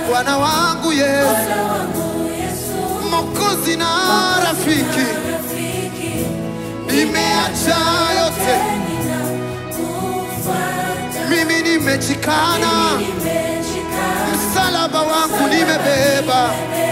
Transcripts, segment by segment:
Bwana wangu Yesu, Bwana wangu Yesu, Mwokozi na rafiki, rafiki, nimeacha yote, ninakufuata. mimi nimejikana, Nimejikana, msalaba wangu nimebeba,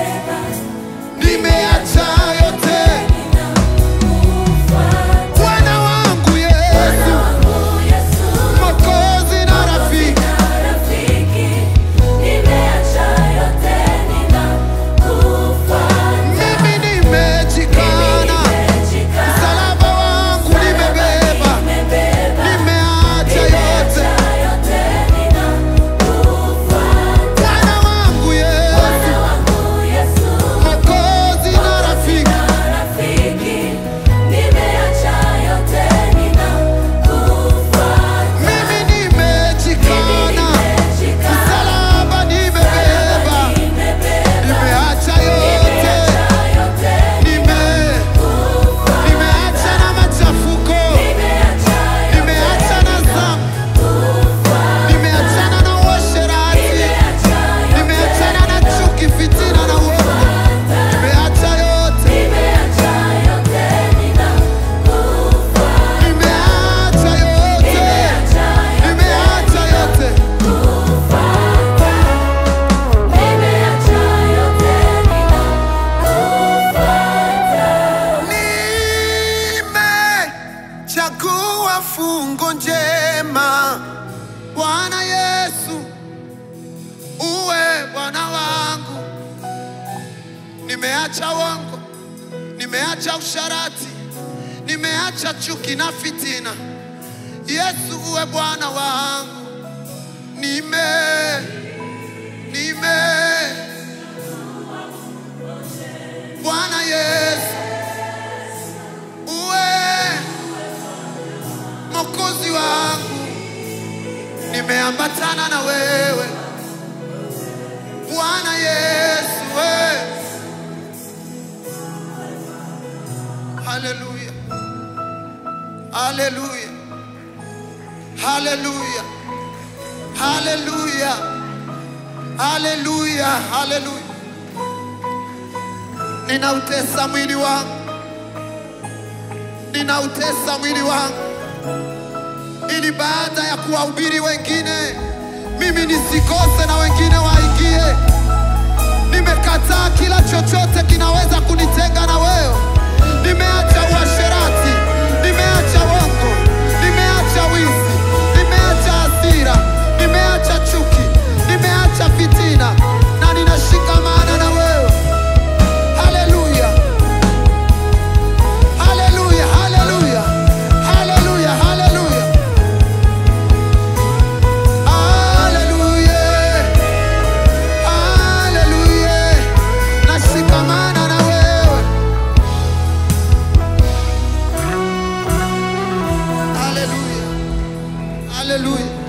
nimeacha yote, ninakufuata. Bwana wangu Bwana Yesu, wangu Yesu, Mwokozi na rafiki, rafiki, nimeacha yote, ninakufuata. mimi nimejikana, Nimejikana, msalaba wangu nimebeba, nimebeba, nimeacha yote, nimeacha yote, ninakufuata. Bwana wangu Yesu, Bwana wangu Yesu, Mwokozi na rafiki, rafiki, nimeacha yote, ninakufuata. mimi nimejikana, msalaba nimebeba, nimeacha yote, nime nimeacha na machafuko, nimeacha na dhambi, nimeachana na uasherati, nimeachana na chuki, fitina na uongo, nimeacha yote, nimeacha yote, nimeacha yote. Nimechagua fungo njema, Bwana Yesu, uwe Bwana wangu. Nimeacha uongo, nimeacha usharati, nimeacha chuki na fitina. Yesu, uwe Bwana wangu. Nime nime Bwana Yesu, uwe Mwokozi wangu, nimeambatana na wewe Bwana Yesu, we. Haleluya, haleluya, haleluya, haleluya, haleluya, haleluya. Ninautesa mwili wangu, ninautesa mwili wangu ili baada ya kuwahubiri wengine mimi nisikose na wengine waingie. Nimekataa kila chochote kinaweza kunitenga na wewe. Nimeacha uasherati, nimeacha uongo, nimeacha wizi, nimeacha hasira, nimeacha chuki, nimeacha fitina na ninashikamana na wewe. Haleluya, haleluya, haleluya, haleluya, haleluya. Haleluya, haleluya, nashikamana na wewe. Haleluya, haleluya.